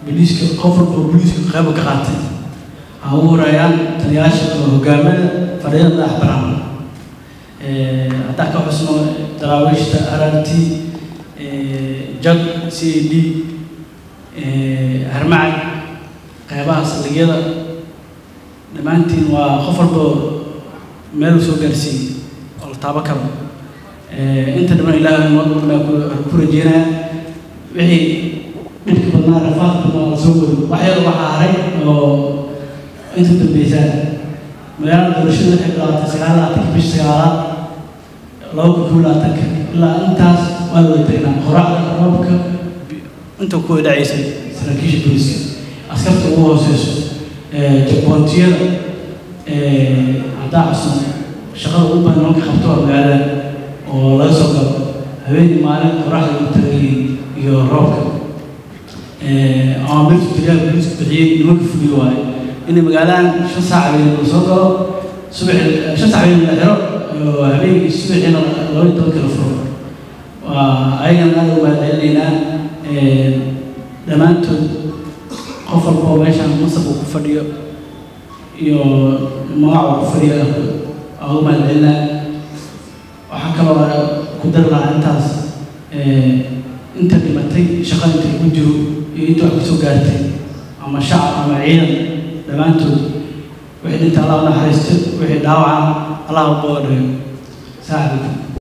biliiska qof walba oo biliiska qayba ka qaatay ha ugu horeeyaan taliyaasha oo hogaamada fadhiyada madax banaan haddaan ka xusno daraawiishta rrt jag c d harmacad qaybaha saldhigyada dhammaantiin waa qof walba meel soo gaarsiiyey oo la taabo karo inta dhammaan ilaahay noo baa ku rajeynaya wixii dhibka badnaa rafaadka badnaa la soo wado wax yar waxaa haray oo inta dambeysa magaalada doorashada waxay bilaabatay sagaal labaatanka bisha sagaalaad laba kun kow labaatanka ilaa intaas waa la wada tagnaa qoracda roobka inta ku dhacaysay saraakiisha booliska askarta ugu hooseyso jaboontiyada haddaa cusub shaqada ugu badan nimanka qabto waa magaalada oo laga soo galo habeenii maalin qoraxda ugu tagayihiin iyo roobka ama birtu taliyaha booliisku bixiyey nimanka fuliyo waaye inay magaaladan shan saac habeen la soo galo subaxi shan saac habeen la xiro habeenkii subaxiina laba iyo tobanka la furo waa ayagana aada ugu mahadcelinaynaa dhammaantood qof walba oo meeshan masab uu ku fadhiyo iyo magac uu ku fadhiyo aa ugu mahadcelinaa waxaa kaloo ku dari lahaa intaas inta dhimatay shaqa inta ku jiro iyo inta wax kusoo gaartay ama shacab ama ciidan dhammaantood wixii dhinta allah u naxariisto wixii dhaawaca allah u boodhayo saaxiibka